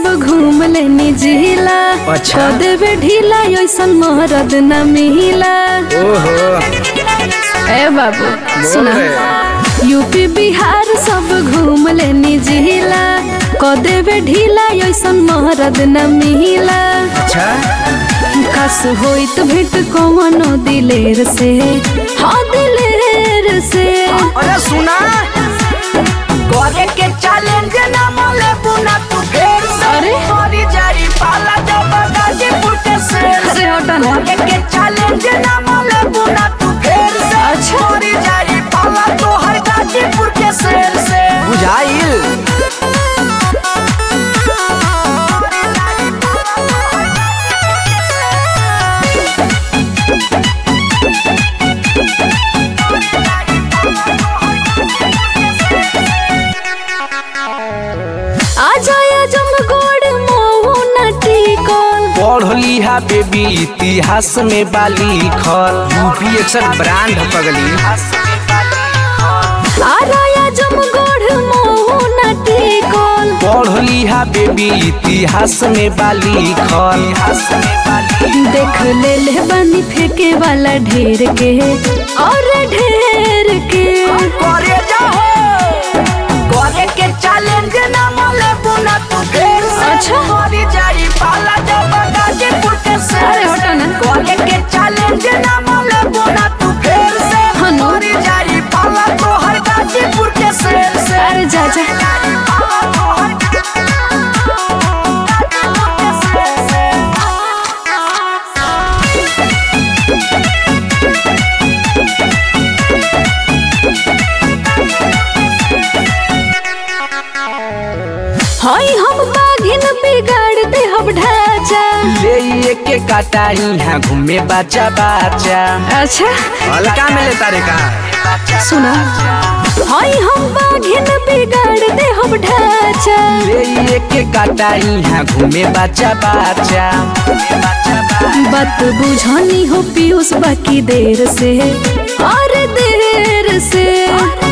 सब घूम लेनी जिला अच्छा। कह देवे ढीला ऐसन मरद न मिला ओहो ए बाबू बोल सुना रे। यूपी बिहार सब घूम लेनी जिला कह देवे ढीला ऐसन मरद न मिला अच्छा खास होइत भेट कौनो दिलेर से हाँ दिलेर से अरे सुना करे के चैलेंज ना मोले बुना तू फेर से अरे? मरी जाई पाला जब गाजीपुर के शेर अरे हटा ना करे के चैलेंज ना मोले बुना तू फेर से अच्छा। मरी जाई पाला तो हर गाजीपुर के शेर से बुझाइल आ जाया जम गोड़ मोहू न टिकल पढ़ लिहा बेबी इतिहास में बाली खल यूपी एक्सर ब्रांड पगली आ राया जम गोड़ मोहू न टिकल पढ़ लिहा बेबी इतिहास में बाली खल देख ले ले बनी फेंके वाला ढेर के और ढेर के करे जाओ करे के चैलेंज ना मोले बुना तू फेर से अच्छा। मरी जाई पाला जब गाजीपुर के शेर अरे हटा ना। करे के चैलेंज ना मोले बुना तू फेर से हाँ नो। मरी जाई पाला तो हर गाजीपुर के शेर से अरे जा जा हाय हम बाघिन बिगाड़ दे हम ढांचा ले ये के काटाई है घूमे बाचा बाचा अच्छा हल्का में लेता रे का सुना हाय हम बाघिन बिगाड़ दे हम ढांचा ले ये के काटाई है घूमे बाचा बाचा बात बुझानी हो पीयूष बाकी देर से और देर से